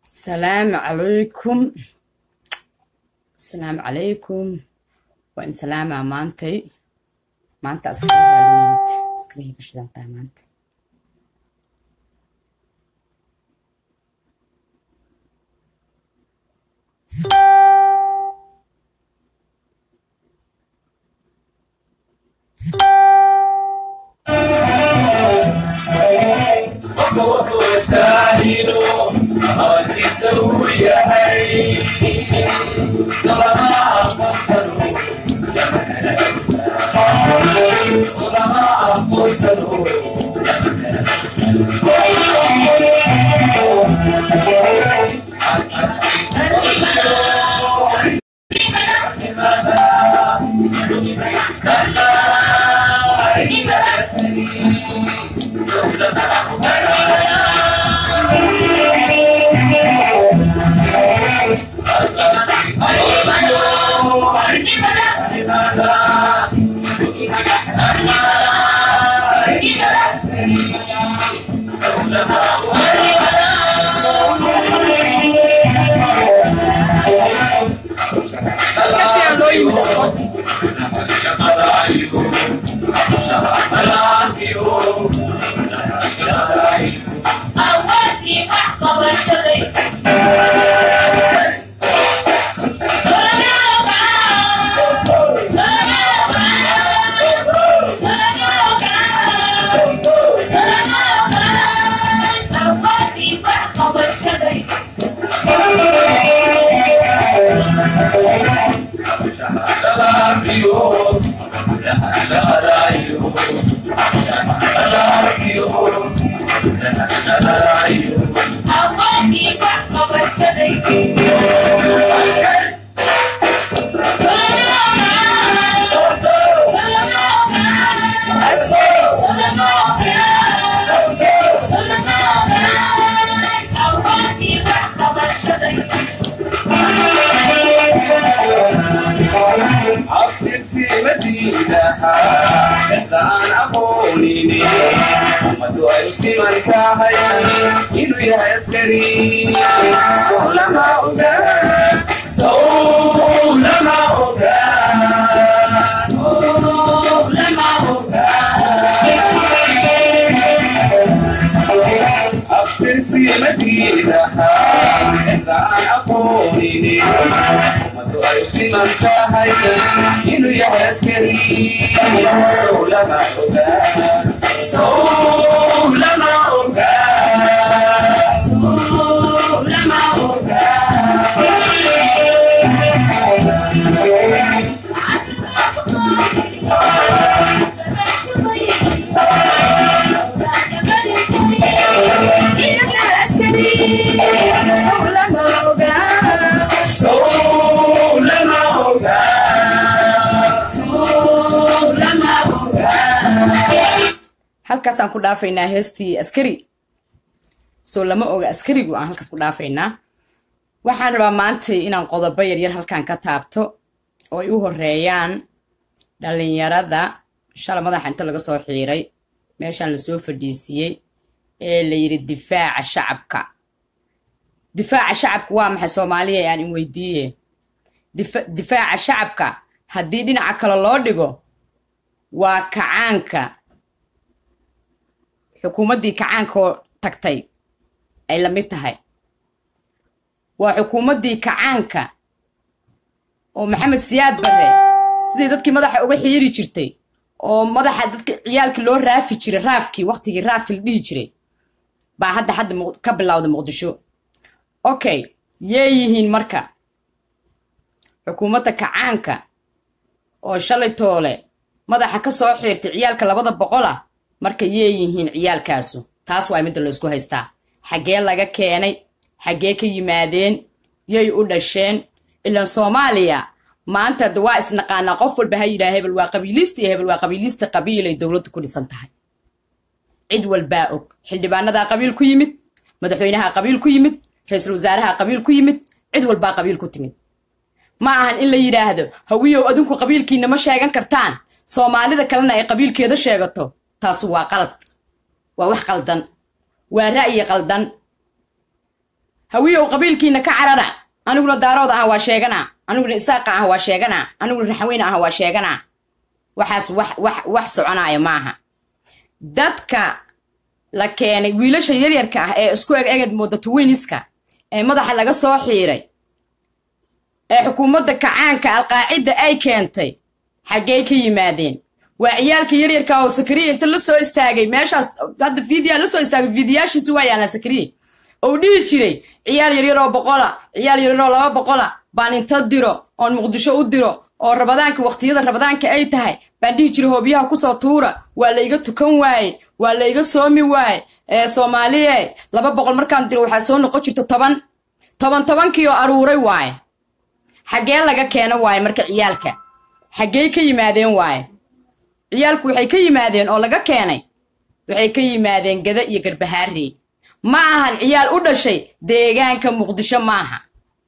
السلام عليكم السلام عليكم وإن سلامة مانتي مانتا أسكري هالويت أسكري بش دانتا مانتي أسكرتي هالويت أسكرتي أودي أحقب الشري أودي أحقب الشري عبد في مدينها إحدى أقوليني محمد ويسي من كاهيا إنو يا عسكري سولما أوغا سولما أوغا سولما أوغا عبد في مدينها إحدى أقوليني محمد ويسي من كاهيا إنو يا عسكري سولما أوغا سولما أوغا سولما أوغا سولما أوغا سولما أوغا halkaasaan ku dhaafaynaa heestii askari soo lama oga askarigu aan halkaas ku dhaafaynaa waxaan rabaa maanta inaan qodobo yaryar halkan ka taabto oo ay u horeeyaan dhalinyarada shala madaxa inta laga soo xiiray meeshaan lasoo fadhiisiyey ee la yidhi difaaca shacabka difaaca shacabka waa maxay soomaaliya aan in weydiiye Difa- difaaca shacabka haddii dhinaca kale loo dhigo waa kacaanka xukuumaddii kacaankoo tagtay ay la mid tahay waa xukuumaddii kacaanka oo maxamed siyaad barre sidii dadkii madaxa uga xiiri jirtay oo madaxa dadka ciyaalkii loo raafi jiray raafkii waqtigii raafkii la dhihi jiray baa hadda hadda Muq- ka bilowda muqdisho okay yee yihiin marka xukuumadda kacaanka oo shalay toole madaxa ka soo xiirtay ciyaalka labada boqol ah marka yee yihiin ciyaalkaasu taas waa midda laysku haystaa xaggee laga keenay xaggee ka yimaadeen yay u dhasheen ilaan soomaaliya maanta de waa isnaqaanaa qof walba ha yidhaha hebel waa qabiiliista iyo hebel waa qabiiliista qabiilay dowladdu ku dhisan tahay cid walbaa og xildhibaanadaa qabiil ku yimid madaxweynaha qabiil ku yimid ra-iisul wasaaraha qabiil ku yimid cid walbaa qabiil ku timid ma ahan in la yidhaahdo hawiyow adinku qabiilkiina ma sheegan kartaan soomaalida kalena ay qabiilkeeda sheegato taasu waa qalad waa wax qaldan waa ra'yi qaldan hawiyow qabiilkiina ka carara aniguna daarooda ah waa sheeganaa aniguna isaaqa ah waa sheeganaa aniguna raxweyne ah waa sheeganaa waxaas wax wax wax soconaya maaha dadka la keenay wiilasha yaryarka ah ee isku eg eged mooda tuwiniska ee madaxa laga soo xiiray ee xukuumadda kacaanka alqaacidda ay keentay xaggey ka yimaadeen waa ciyaalka yaryarka oo sakariya inta la soo istaagay meeshaas hadda fiidiyaa la soo istaagay fiidiyaashiisi waa yaallaan sakariya ou dhihi jiray ciyaal yaryar oo boqola ciyaal yaryar oo laba boqola baan inta diro oon muqdisho u diro oo rabadaanka waqtiyada rabadaanka ay tahay baan dhihi jiray hoobiyaha kusoo tuura waa la iga tukan waaye waa la iga soomi waaye ee soomaaliye laba boqol markaan diro waxaa soo noqon jirta toban toban tobankii oo aruuray waaye xaggee laga keeno waaye marka ciyaalka xaggey ka yimaadeen waaye ciyaalku waxay ka yimaadeen oo laga keenay waxay ka yimaadeen gada iyo garbahaarey ma ahan ciyaal u dhashay deegaanka muqdisho maaha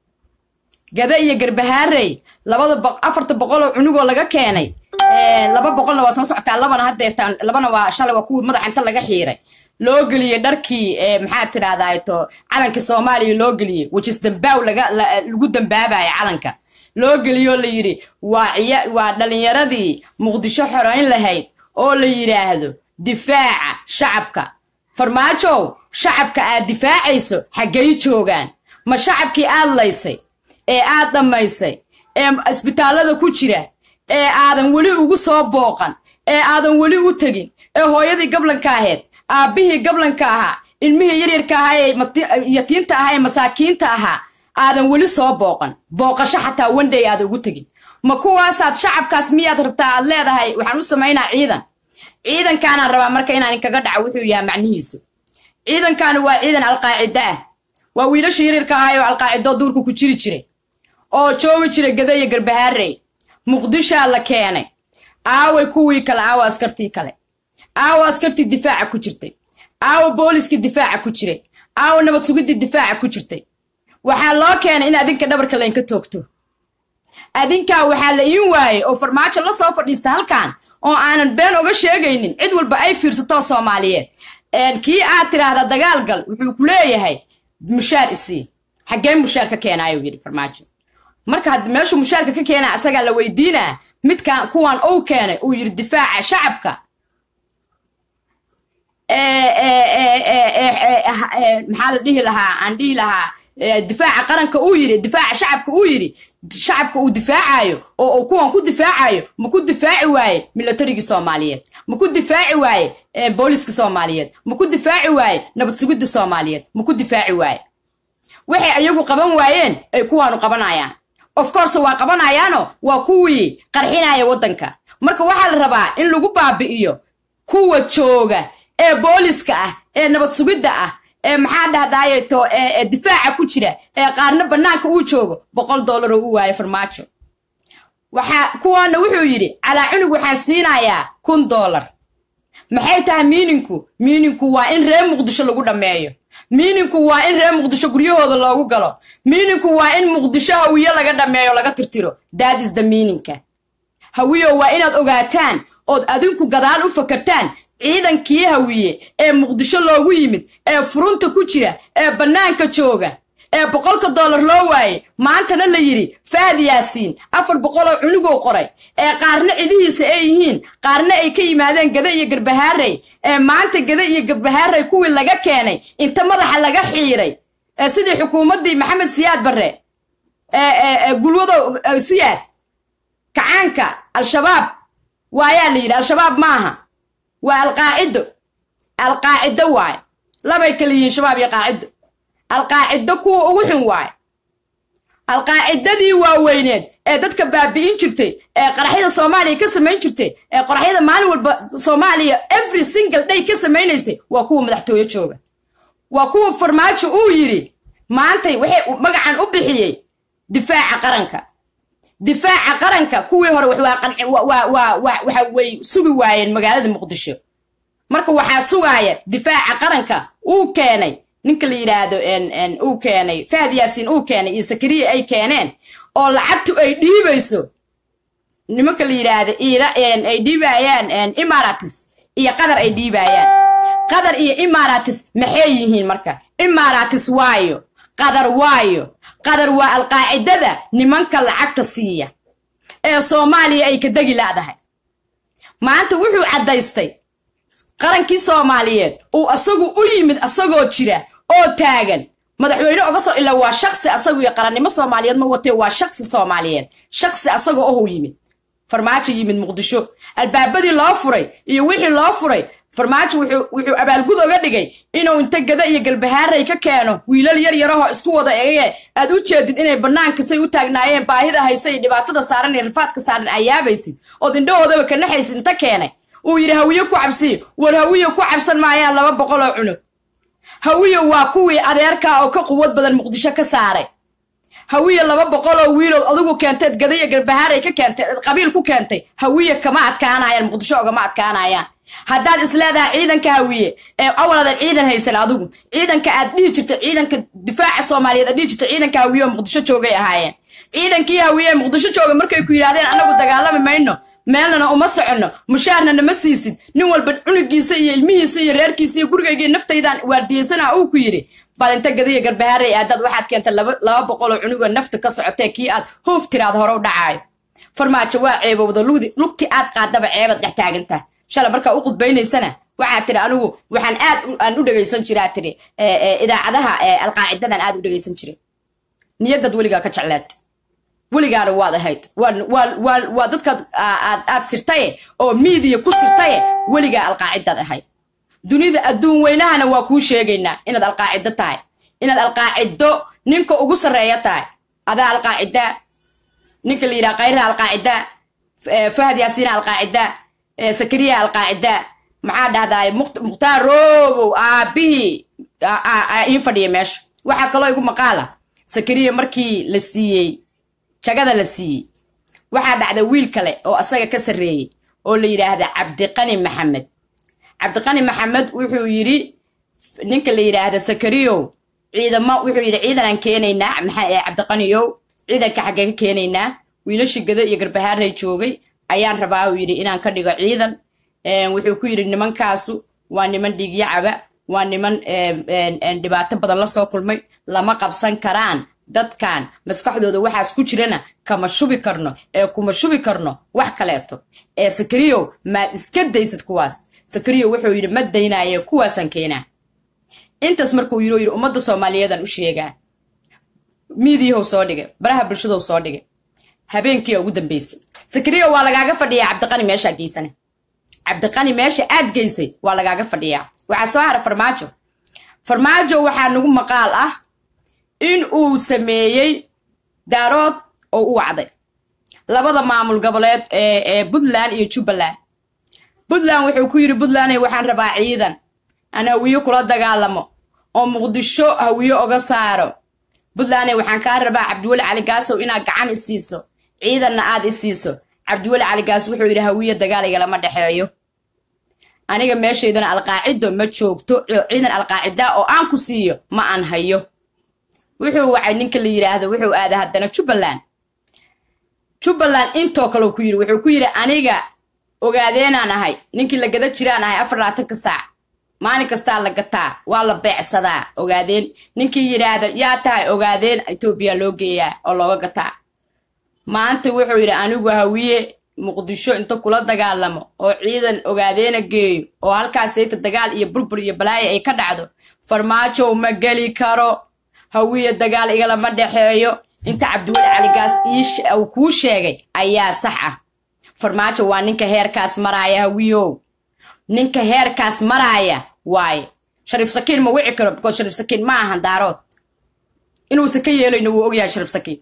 gada iyo garbahaarey labada afarta boqol oo cunugoo laga keenay laba boqolna waa soo socotaa labana hadeertaan labana waa shalay waa kuwii madaxa inta laga xiiray loo geliyey dharkii maxaa tidhahdaa to calanka soomaaliya loo geliyey wajis dambaaw lagu dambaabaya calanka loo geliyoo la yidhi waa waa dhallinyaradii muqdisho xorayn lahayd oo la yidhaahdo difaaca shacabka farmaajow shacabka aad difaacayso xaggay joogaan ma shacabkii aad laysay ee aad dhammaysay ee isbitaallada ku jira ee aadan weli ugu soo booqan ee aadan weli u tegin ee hooyadii gablanka ahayd aabbihii gablanka ahaa ilmihii yaryarka ahaa ee yatiinta ahaa ee masaakiinta ahaa aadan weli soo booqan booqasho xataa wandhay aad ugu tegin ma kuwaasaad shacabkaas miyaad rabtaa aad leedahay waxaan u samaynaa ciidan ciidankaanaan rabaa marka inaan inkaga dhaco wuxuu yahay macnihiisu ciidankaani waa ciidan alqaacido ah waa wiilasha yaryarka ahay oo alqaacidoo duurka ku jiri jiray oo joogi jiray gada iyo garbahaarey muqdishaa la keenay aaway kuwii kale aawa askartii kale aawa askartii difaaca ku jirtay aawa booliskii difaaca ku jiray aawa nabad sugidii difaaca ku jirtay waxaa loo keenay in adinka dhabarka laynka toogto adinkaa waxaa la iin waayey oo farmaajo la soo fadhiista halkan oo aanan been oga sheegaynin cid walba ay fiirsatoo soomaaliyeed kii aad tidhaahda dagaal gal wuxuu ku leeyahay mushaar isii xaggee mushaar ka keenaayuu yidhi farmaajo marka hadd meeshuu mushaarka ka keenaa asagaa la weydiinaa midkan kuwan uu keenay uu yidhi difaaca shacabka maxaa la dhihi lahaa aan dhihi lahaa difaaca qaranka uu yidhi difaaca shacabka uu yidhi shacabka uu difaacayo oo uu kuwan ku difaacayo ma ku difaaci waaye milatarigii soomaaliyeed ma ku difaaci waaye booliska soomaaliyeed ma ku difaaci waaye nabad sugidda soomaaliyeed ma ku difaaci waaye waxay ayagu qaban waayeen ay kuwaanu qabanayaan of course waa qabanayaano waa kuwii qarxinaya waddanka marka waxaa la rabaa in lagu baabi'iyo kuwa jooga ee booliska ah ee nabad sugidda ah ee maxaa dhahdaayeto ee difaaca ku jira ee qaarna bannaanka uu joogo boqol dollar oo u waayo farmaajo waxaa kuwaana wuxuu yidhi calaa cunug waxaan siinayaa kun dollar maxay tahay miininku miininku waa in reer muqdisho lagu dhammeeyo miininku waa in reer muqdisho guryahooda loogu galo miininku waa in muqdisho hawiyo laga dhammeeyo laga tirtiro that is the miininka hawiyo waa inaad ogaataan ood adinku gadaal u fakartaan ciidankii hawiye ee muqdisho loogu yimid ee furunta ku jira ee bannaanka jooga ee boqolka dollar loo waayey maantana la yidhi fahad yaasiin afar boqoloo cunugoo qoray ee qaarna cidihiisa ay yihiin qaarna ay ka yimaadeen gada iyo garbahaarey ee maanta gada iyo garbahaarey kuwii laga keenay inta madaxa laga xiiray ee sidii xukuumaddii maxamed siyaad barre ee gulwado siyaad kacaanka al-shabaab waayaa la yidhi al-shabaab maaha waa alqaacido alqaacido waaye labay kala yihiin shabaab iyo qaacido alqaacido kuwa ugu xun waaye alqaacidadii waaweyneed ee dadka baabi'in jirtay ee qaraxyada soomaaliya ka samayn jirtay ee qoraxyada maalin walba soomaaliya every single day ka samaynaysay waa kuwa madaxtooyo jooga waa kuwa farmaajo uu yidhi maantay waxay magacan u bixiyey difaaca qaranka difaaca qaranka kuwii hore waxa way sugi waayeen magaalada muqdisho marka waxaa sugaaya difaaca qaranka uu keenay ninka la yidhaahdo uu keenay fahad yaasiin uu keenay iyo sakariya ay keeneen oo lacagtu ay dhiibayso nimanka la yidhaahdo ay dhiibayaan imaratis iyo qatar ay dhiibayaan qatar iyo imaratis maxay yihiin marka imaratis waayo qadar waayo qadar waa alqaacidada nimanka lacagta siiya ee soomaaliya ay ka degi laadahay maanta wuxuu caddaystay qarankii soomaaliyeed uu asagu u yimid asagoo jira oo taagan madaxweyne oga soo ilaa waa shaksi asagu iyo qarannimo soomaaliyeed ma watee waa shaksi soomaaliyeed shaksi asagoo ohuu yimid farmaajo yimid muqdisho albaabadii loo furay iyo wixii loo furay farmaajo wuxuu abaalgud oga dhigay inuu inta gada iyo galbahaaray ka keeno wiilal yar yarahoo isku wada ege aad u jeedid inay bannaanka say u taagnaayeen baahida haysa iyo dhibaatada saaran iyo rifaadka saaran ayaabaysid ood indhahoodaba ka naxaysid inta keenay uu yidhi hawiye ku cabsiy war hawiye ku cabsan maayaan laba boqol oo cunug hawiye waa kuwii adeerkaa oo ka quwad badan muqdisho ka saaray hawiye laba boqol oo wiilood adigu keenteed gadaya garbahaaray ka keentay eed qabiil ku keentay hawiye kama adkaanayaan muqdisho ogama adkaanayaan haddaad isleedahay ciidanka hawiye ee awaladan ciidan haysan adigu ciidanka aad dhihi jirta ciidanka difaaca soomaaliyeed aad dhihi jirta ciidanka hawiye oo muqdisho joogay ahaayeen ciidankii hawiye ee muqdisho jooga markay ku yidhahdeen anagu dagaalami mayno meelnana uma soconno mushaarna nama siisid nin walba cunugiisa iyo ilmihiisa iyo reerkiisa iyo gurigayga naftaydan waardiyeysana uu ku yidhi baad inta gadaya garbahaaray aadaad waxaad keentay laba boqoloo cunugoo nafta ka socotee kii aad huuf tiraad hore u dhacaayo farmaajo waa ceebowda lugti aad qaadaba ceebaad dhex taagantaha shalay markaa u qudbaynaysana waxaad tiri anigu waxaan aad aan u dhegaysan jiraa tiri idaacadaha alqaacidadan aad u dhegaysan jiray niyadaad weligaa ka jecleed weligaana waad ahayd waa dadkaad aad sirtaye oo miidiya ku sirtaye weligaa alqaacidaad ahayd dunida adduun weynahana waa kuu sheegaynaa inaad alqaacido tahay inaad alqaacido ninka ugu sarreeya tahay adaa alqaacida ninka la yidhaha kayraha alqaacida fahad yaasiina alqaacida sakariya alqaacida maxaa dhahdaay mukhtaar roobow aabihii ii fadhiya meesha waxaa kaloo igu maqaala sakariya markii la siiyey jagada la siiyey waxaa dhacda wiil kale oo asaga ka sarreeyey oo la yidhaahda cabdiqani maxamed cabdiqani maxamed wuxuu yidhi ninka la yidhaahda sakariyow ciidamo wuxuu yidhi ciidanaan keenaynaa maxaa cabdiqaniyow ciidanka xaggee ka keenaynaa wiilashii gado iyo garbahaaray joogay ayaan rabaa uu yidhi inaan ka dhigo ciidan wuxuu ku yidhi nimankaasu waa niman dhiigyacaba waa niman dhibaato badan la soo kulmay lama qabsan karaan dadkan maskaxdooda waxaas ku jirana kama shubi karno ee kuma shubi karno wax kaleeto ee sakariyow maad iska daysid kuwaas sakariyo wuxuu yidhi ma daynaye kuwaasaan keenaa intaas markuu yidhi yidhi ummadda soomaaliyeedaan u sheegaa miidiyahow soo dhigay baraha bulshadow soo dhigay habeenkii ugu dambaysay sakariyo waa lagaaga fadhiyaa cabdiqani meeshaa geysane cabdiqani meesha aad geysay waa lagaaga fadhiyaa waxaa soo hara farmaajo farmaajo waxaa nagu maqaal ah in uu sameeyey daarood oo u wacday labada maamul goboleed ee puntland iyo jubbaland puntland wuxuu ku yidhi puntland waxaan rabaa ciidan aan hawiye kula dagaalamo oo muqdisho hawiye oga saaro puntland waxaan kaa rabaa cabdiweli cali gaasow inaad gacan isiiso ciidanna aad isiiso cabdiweli cali gaas wuxuu yidhi hawiye dagaal igalama dhexeeyo aniga meeshaydana alqaacido ma joogto ciidan alqaacida oo aan ku siiyo ma aan hayo wuxuu wacay ninka la yidhaahdo wuxuu aaday haddana jubbaland jubbaland intoo kale ku yidhi wuxuu ku yidhi aniga ogaadeenaan ahay ninkii la gada jiraan ahay afar labaatanka saac maalin kastaa la gataa waa la beecsadaa ogaadeen ninkii yidhaahda yaa tahay ogaadeen etoobiya loo geeyaa oo looga gataa maanta wuxuu yidhi anigu hawiye muqdisho inta kula dagaalamo oo ciidan ogaadeena geeyo oo halkaas sayta dagaal iyo burbur iyo balaayo ay ka dhacdo farmaajow ma geli karo hawiye dagaal igalama dhexeeyo inta cabdiweli caligaas uu kuu sheegay ayaa sax ah farmaajo waa ninka heerkaas maraaya hawiyow ninka heerkaas maraaya waaye shariif sakiin ma wici karo because shariif sakiin ma ahan daarood inuusan ka yeelayno wuu ogyahay shariif sakiin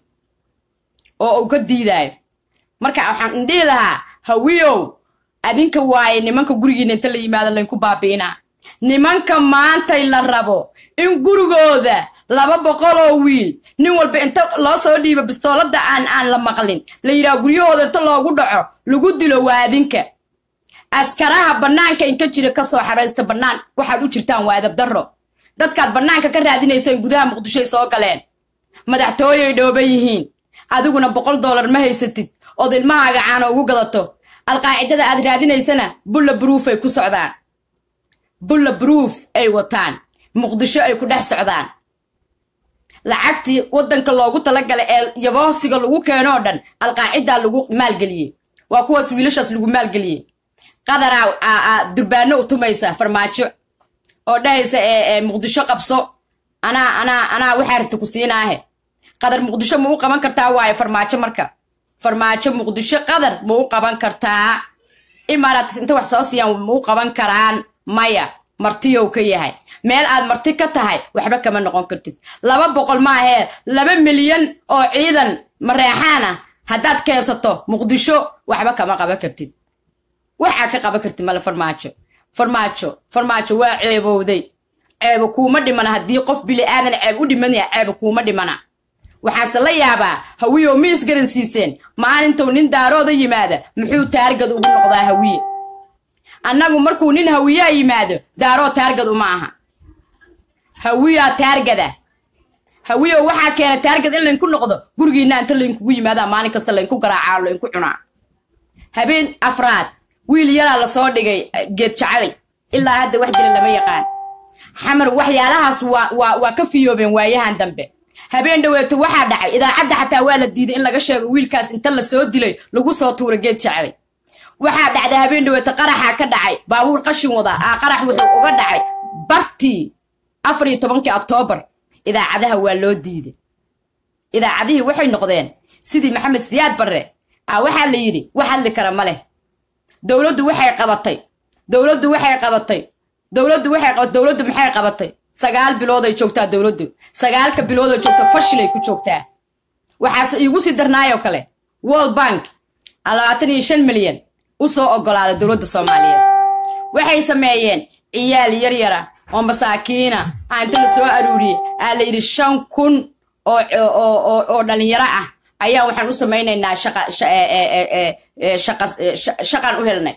oo uu ka diidaayo marka waxaan indhihi lahaa hawiyow adinka waaye nimanka gurigiina inta la yimaado laynku baabi'inaa nimanka maantay la rabo in gurigooda laba boqoloo wiil nin walba inta loo soo dhiibo bistoolada aan aan la maqlin la yidhaha guryahooda inta loogu dhaco lagu dilo waa adinka askaraha bannaanka inka jira kasoo xaraysta bannaan waxaad u jirtaan waa adabdarro dadkaad bannaanka ka raadinayseen gudaha muqdishoy soo galeen madaxtooyay dhooban yihiin adiguna boqol dollar ma haysatid ood ilmahaaga caano ugu gadato alqaacidada aad raadinaysana bulla bruuf ay ku socdaan bulla bruuf ay wataan muqdisho ay ku dhex socdaan lacagtii wadanka loogu talagalay ee yaboosiga lagu keeno oo dhan alqaacidaa lagu maalgeliyey waa kuwaas wiilashaas lagu maalgeliyey qadaraa durbaano u tumaysa farmaajo oo dhahaysa ee muqdisho qabso anaa anaa anaa waxaa rabta ku siinaahe qadar muqdisho ma u qaban kartaa waayo farmaajo marka farmaajo muqdisho qadar ma u qaban kartaa imaaraatis inta wax soo siiyaan ma u qaban karaan maya martiyow ka yahay meel aad marti ka tahay waxba kama noqon kartid laba boqol maahee laba milyan oo ciidan mareexaan ah haddaad keensato muqdisho waxba kama qaban kartid waxaa ka qaban kartid male farmaajo farmaajo farmaajo waa ceebowday ceebo kuuma dhimana haddii qof bili aadan ceeb u dhimanaya ceebo kuuma dhimana waxaase la yaabaa hawiyow ma isgaransiiseen maalintuu nin daarooda yimaada muxuu taargad ugu noqdaa hawiye annagu markuu nin hawiyaa yimaado daaroo taargad uma aha hawiyaa taargada hawiyow waxaa keena taargad in laynku noqdo gurigiinna inta laynkugu yimaadaa maalin kasta laynku garaacaa laynku cunaa habeen afraad wiil yaraa lasoo dhigay geed jacabay ilaa hadda wax jira lama yaqaan xamar waxyaalahaas waa waa waa ka fiyoobeen waayahan dambe habeen dhaweeto waxaa dhacay idaacadda xataa waa la diiday in laga sheego wiilkaas inta lasoo dilay lagu soo tuura geed jacbay waxaa dhacday habeen dhaweeto qaraxaa ka dhacay baabuur qashin wada aa qarax wuxuu uga dhacay bartii afar iyo tobankii oktoobar idaacadaha waa loo diiday idaacadihii waxay noqdeen sidii maxamed siyaad barre a waxaa la yidhi wax hadli kara ma leh dowladdu waxay qabatay dowladdu waxay qabatay dowladdu waxay qabatay dowladdu maxay qabatay sagaal bilood ay joogtaa dowladdu sagaalka bilood ay joogta fashilay ku joogtaa waxaase iigu sii darnaayoo kale world bank labaatan iyo shan milyan u soo ogolaaday dowladda soomaaliyeed waxay sameeyeen ciyaal yaryara oo masaakiina aa inta la soo aruuriyey aa la yidhi shan kun oo oo oo dhalinyaro ah ayaa waxaan u samaynaynaa shaqa shaqaan u helnay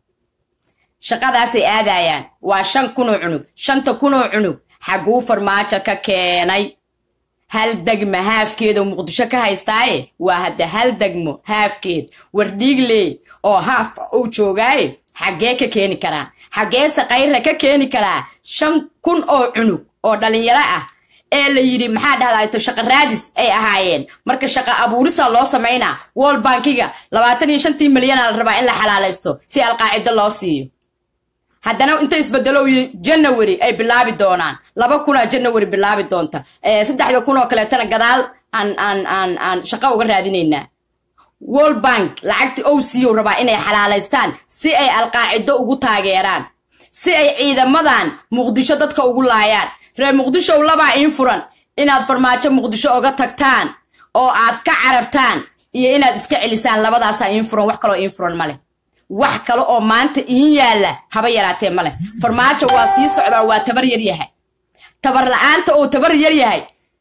shaqadaasay aadayaan waa shan kunoo cunug shanta kunoo cunug xagguu farmaajo ka keenay hal degma haafkeedoo muqdisho ka haystaaye waa hadda hal degmo haafkeed wardhiigley oo haaf uu joogaaye xaggee ka keeni karaa xaggeese kayrra ka keeni karaa shan kun oo cunug oo dhalinyaro ah ee la yidhi maxaa dhahdaayto shaqa raadis ay ahaayeen marka shaqa abuurisa loo samaynaa wol bankiga labaatan iyo shantii milyana la rabaa in la xalaalaysto si alqaacido loo siiyo haddana inta isbedelo yidhi janawary ay bilaabi doonaan laba kunaa janawary bilaabi doonta saddexda kun oo kaleetana gadaal aan aan aan aan shaqo uga raadinaynaa world bank lacagtii ow siiyow rabaa inay xalaalaystaan si ay alqaacido ugu taageeraan si ay ciidamadan muqdisho dadka ugu laayaan reer muqdishow labaa iin furan inaad farmaajo muqdisho oga tagtaan oo aad ka carartaan iyo inaad iska celisaan labadaasaa iin furan wax kaloo iin furan maleh wax kale oo maanta iin yaalla haba yaraatee maleh farmaajo waa sii socdaa waa tabar yar yahay tabar la-aanta uu tabar yar yahay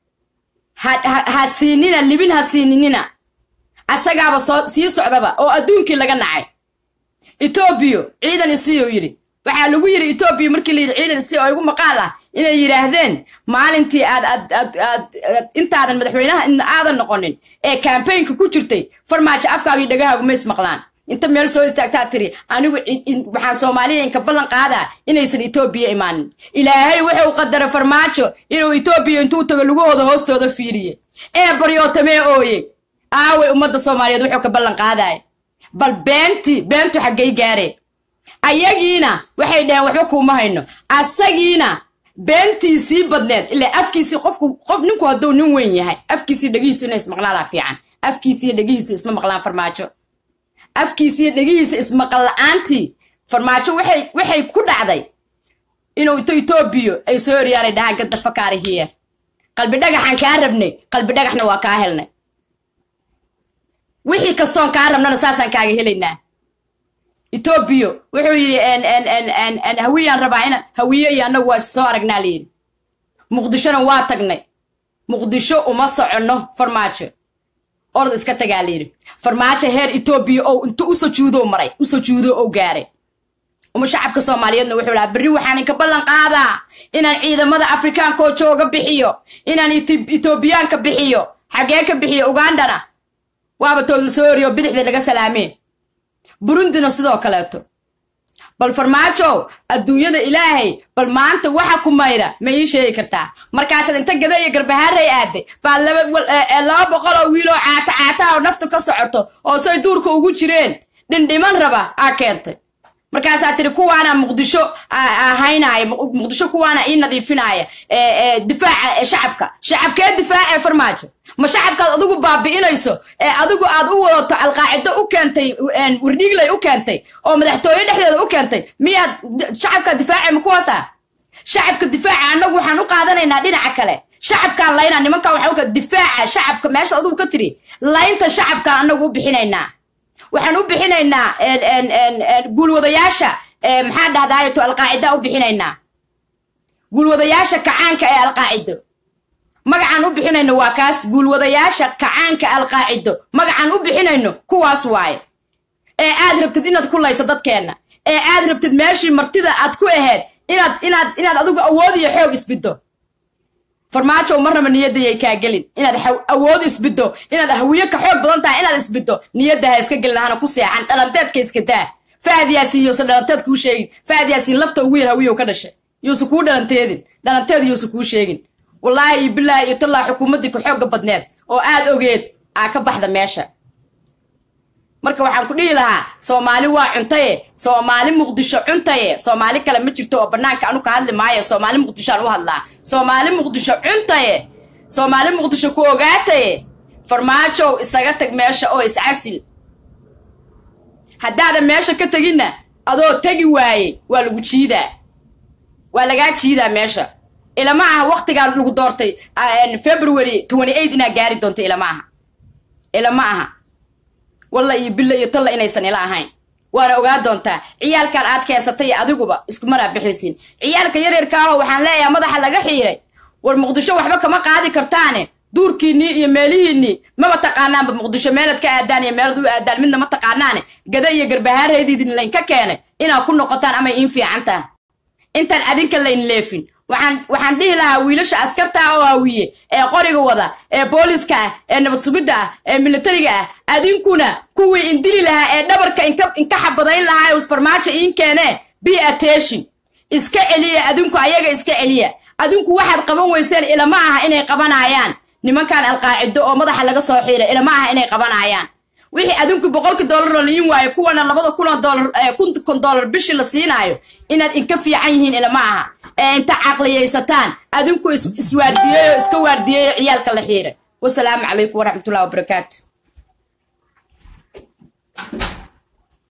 ha siinina libin ha siininina asagaaba soo sii socdaba oo adduunkii laga nacay etoobiya ciidan isiyo yidhi waxaa lagu yidhi etoobiya markii la yidhi ciidan isi oo igu maqaal ah inay yidhaahdeen maalintii aad aad aad aad intaadan madaxweynaha aadan noqonin ee kambaynka ku jirtay farmaajo afkaagii dhagahaagu ma ismaqlaan inta meel soo istaagtaa tiri anigu waxaan soomaaliya inka ballan qaadaa inaysan etoobiya imaanin ilaahay wuxuu qadaray farmaajo inuu etoobiya intuu tago lugahooda hoostooda fiiriye ee baryootamee ooye aaway ummadda soomaaliyeed wuxuu ka ballan qaadaya bal beentii beentu xaggay gaareen ayagiina waxay dhaheen waxba kuuma hayno asagiina beentiisii badneed ilaa afkiisii qofku qof ninku hadduu nin weyn yahay afkiisii dhegihiisu ina ismaqlaalaa fiican afkiisiiyo dhegihiisu isma maqlaan farmaajo afkiisiiyo dhegihiisa ismaqal la-aantii farmaajo waxay waxay ku dhacday inuu into etoobiya ay soo eryaanay dhahaan gadda fakaari hiyer qalbi dhagaxaan kaa rabnay qalbi dhagaxna waa kaa helnay wixii kastoon kaa rabnana saasaan kaaga helaynaa etoobiya wuxuu yidhi hawiyaan rabaa ina hawiye iyo annagu waa is soo aragnaa layidhi muqdishona waa tagnay muqdisho uma soconno farmaajo orod iska tagaa layidhi farmaajo heer etoobiya oo inta u sajuudo maray u sajuudo oo gaaray uma shacabka soomaaliyeedna wuxuu lahaa berri waxaan inka ballan qaadaa inaan ciidamada afrikaanka oo jooga bixiyo inaan etoobiyaanka bixiyo xaggee ka bixiyo ugandana waaba tood la soo oriyo bidixda laga salaamee burundina sidoo kaleeto bal farmaajow adduunyada ilaahay bal maanta waxa ku mayra ma ii sheegi kartaa markaasaad inta gada iyo garbahaaray aaday baa laba boqol oo wiiloo caata caata oo naftu ka socoto oo say duurka ugu jireen dhindhiman raba aa keentay markaasaa tiri kuwaana muqdisho haynaya muqdisho kuwaana ii nadiifinaya difaaca shacabka shacabkee difaace farmaajo ma shacabkaad adigu baabi'inayso ee adigu aad u wadato alqaacido u keentay wardhiigley u keentay oo madaxtooye dhexdeeda u keentay miyaad shacabka difaace ma kuwaasa shacabka difaaca annagu waxaan u qaadanaynaa dhinaca kale shacabkaan laynaa nimankaa waxa difaaca shacabka meesha adigu ka tiri laynta shacabkaan annagu u bixinaynaa waxaan u bixinaynaa guulwadayaasha maxaa dhahdaayto alqaacida u bixinaynaa guulwadayaasha kacaanka ee alqaacido magacaan u bixinayno waa kaas guulwadayaasha kacaanka alqaacido magacaan u bixinayno kuwaas waaye ee aad rabtid inaad ku layso dadkeenna ee aad rabtid meeshii martida aad ku ahayd inaad inaad inaad adigu awood iyo xoog isbiddo farmaajow marnaba niyadayay kaa gelin inaad awood isbiddo inaad hawiye ka xoog badan tahay inaad isbiddo niyadda ha iska gelin hana ku seexan dhalanteedka iska daa fahad yaasiin yuusan dhalanteed kuu sheegin fahad yaasiin lafta ugu yar hawiyow ka dhashay yuusan kuu dhalanteedin dhalanteed yuusan kuu sheegin wallaahi iyo bilaahi iyo tallaa xukuumaddii ku xoogga badneed oo aad ogeed aa ka baxda meesha marka waxaan ku dhihi lahaa soomaali waa cuntaye soomaali muqdisho cuntaye soomaali kale ma jirto oo bannaanka anu ka hadli maayo soomaali muqdishoaan u hadlaa soomaali muqdisho cuntaye soomaali muqdisho ku ogaataye farmaajow isaga tag meesha oo iscasil haddaadan meesha ka teginna adoo tegi waaye waa lagu jiidaa waa lagaa jiidaa meesha ilama aha waktigaa lagu doortay february inaa gaari doonto ilama aha ilama aha walla iyo billa iyo talla inaysan ila ahayn waana ogaa doontaa ciyaalkan aad keensatay iyo adiguba iskumaraa bixaysiin ciyaalka yaryarkaaho waxaan leeyahay madaxa laga xiiray war muqdisho waxba kama qaadi kartaane duurkiinnii iyo meelihiinnii maba taqaanaanba muqdisho meelaad ka aadaan iyo meelad u aadaan midna ma taqaanaane gada iyo garbahaaraydiidin laynka keenay inaad ku noqotaan amay iin fiican taha intaan adinka layn leefin waxaan waxaan dhihi lahaa wiilasha askarta ah oo hawiye ee qoriga wada ee booliska ah ee nabad sugidda ah ee militariga ah adinkuna kuwii indili lahaa ee dhabarka inka inka xabadayn lahaa farmaajo iin keenee be attention iska celiya adinku ayaga iska celiya adinku waxaad qaban weyseen ilama aha inay qabanayaan nimankan alqaacido oo madaxa laga soo xiiray ilama aha inay qabanayaan wixii adinku boqolkii dollar la liin waayo kuwana labada kunoo dollar kun dollar bishii la siinaayo inaad inka fiican yihiin ilama aha ee inta caqliyaysataan adinku iswaardiyeeyo iska waardiyeeyo ciyaalka la xiiray wasalaamu calaykum waraxmatullahi wabarakaatu